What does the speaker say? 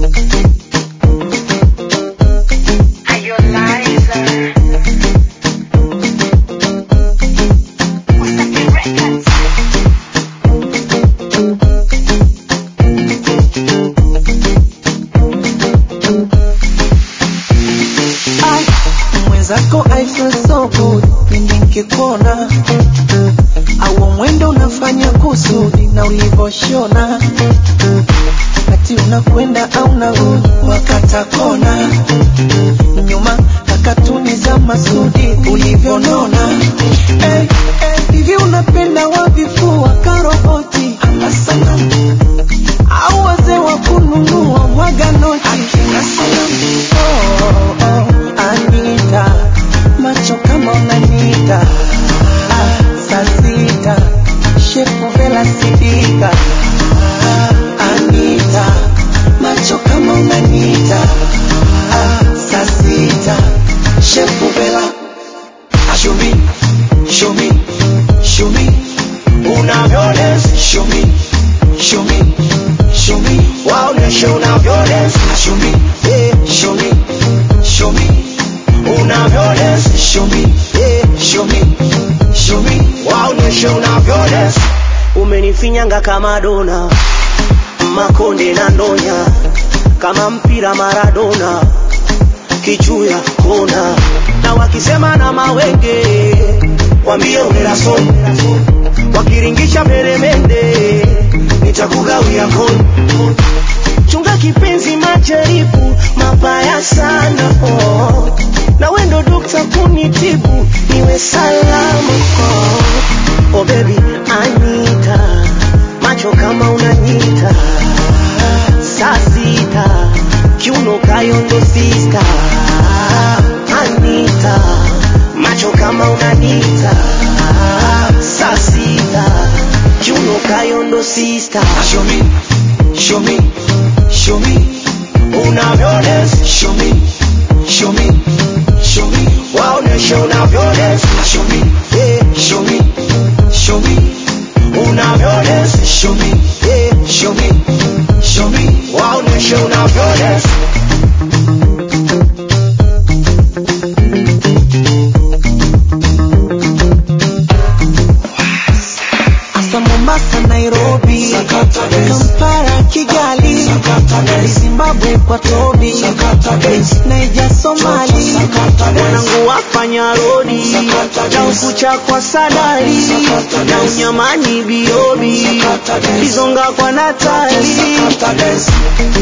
mwenzako I feel so good pindi nkikuona au mwendo unafanya kusudi na ulivoshona ati unakwenda au narudi wakata kona nyuma kakatuni za masudi ulivyonona hey, hey, hivi unapenda wavifua karoboti ama sanamu au wazee wa kununua mwaga noti akina sanamu oh, oh, Anita macho kama unanita ah, saa sita shepu vela sidika ah, Anita macho kama unanita ah, saa sita shepu vela Show me, show me, show me. Unavyones, show me, show me, show me. Waoneshe unavyones, show me, yeah, show me, show me. Unavyones, show me, yeah, show me, show me. Waoneshe unavyones. Umenifinyanga kama dona, makonde na ndonya, kama mpira Maradona kichuya kona na wakisema na mawenge wambie unelaso wakiringisha peremende nitakugawia kona chunga kipenzi majaribu mabaya sana oh. na wendo dokta kunitibu niwe salama oh. oh baby anita macho kama unanyita saa sita kiuno kayondo sista anita macho kama unanita saa sita kiuno kayondo sista show me show me show me unavyones show me show me show me waoneshe unavyones show me yeah show me show me unavyones show me yeah show me show me waoneshe unavyones Asa Mombasa, Nairobi, Sakata dance. Kampala, Kigali, Sakata dance. Zimbabwe kwa Tobi, Sakata dance. Naija, Somali, Sakata dance. wanangu wafanya rodi Sakata na dance. ukucha kwa sadari Sakata na dance. unyamani biobi Sakata dance. bizonga kwa natali Sakata dance.